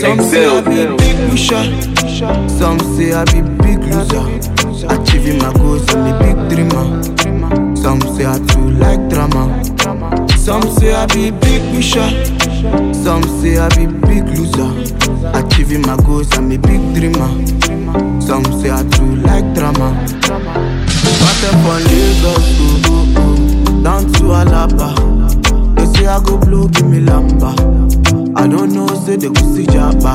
Some say I be big pusher, some say I be big loser. Achieving my goals, I'm a big dreamer. Some say I too like drama. Some say I be big pusher, some say I be big loser. Achieving my goals, I'm a big dreamer. Some say I too like drama. Started from Lagos, oh, oh, oh, down to Alaba. They say I go blow, give me lamba. I don't know, say they go see Jabba.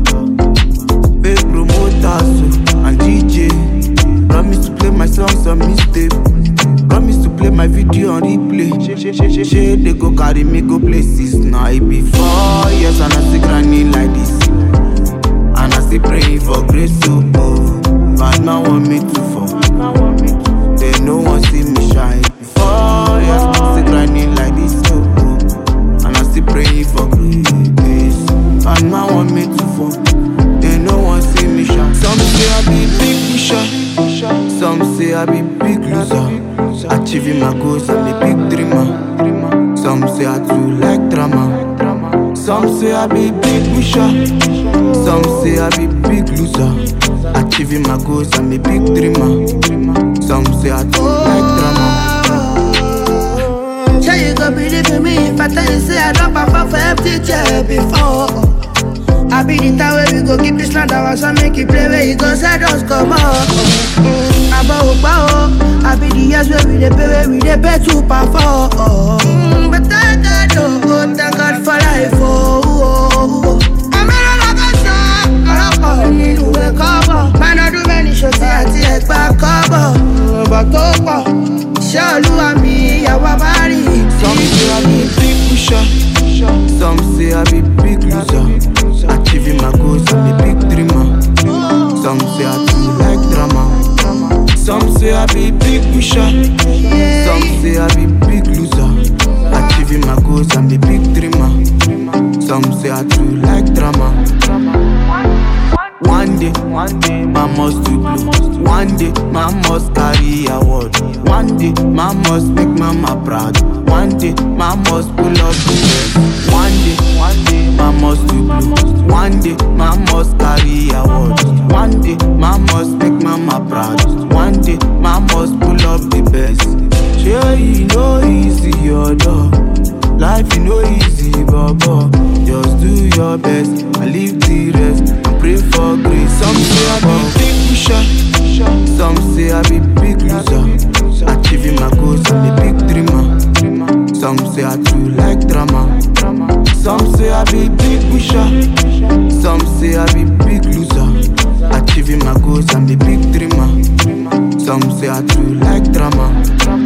Big promoters oh, and DJ. Promise to play my songs on mistake. Promise to play my video on replay. Shey they go carry me go places. Now it be four years and I still grinding like this. And I still praying for grace so oh. Bad man want me to fall. They no one see me shine. Four years still grinding like this so oh. And I still praying for grace. Bad man want me to fall. They no one see me shine. Some say I be big pusher. Some say I be big loser. Achieving my goals, I'm a big dreamer. Some say I too like drama. Some say I be big pusher. Some say I be big loser. Achieving my goals, I'm a big dreamer. Some say I too like drama. Sure you go believe in me if I tell you say I don't perform for empty chair before. I be the time where we go keep this land our son make it play where you go say just come on. Mm, I bow bow. I be the years where we dey pay where we dey pay to perform. Mm, but thank God oh, thank God for life oh. oh, oh. I'm in a love song. ọlọ́pàá nínú ìwé kọ́bọ̀. Mánádún mẹ́rin ṣòtí àti ẹ̀gbá kọ́bọ̀. Ọ̀bọ̀ tó pọ̀, iṣẹ́ olúwa mi ìyàwó bá rí Some say I be big pusher. Some say I be big loser. Achieving my goals, I'm a big dreamer. Some say I too like drama. Some say I be big pusher. Some say I be big loser. Achieving my goals, I'm a big dreamer. Some say I too like drama. One day, one day, man must do blow. One day, man must carry award. One day, man must make mama proud. One day, man must pull up the best. One day, one day, man must do blow. One day, man must carry award. One day, man must make mama proud. One day, man must pull up the best. Sure, you know easy your dog. Life you know easy, baba. Just do your best and leave the rest and pray for grace. Some say I be big pusher, some say I be big loser. Achieving my goals, I'm a big dreamer. Some say I too like drama. Some say I be big pusher, some say I be big loser. Achieving my goals, I'm a big dreamer. Some say I too like drama.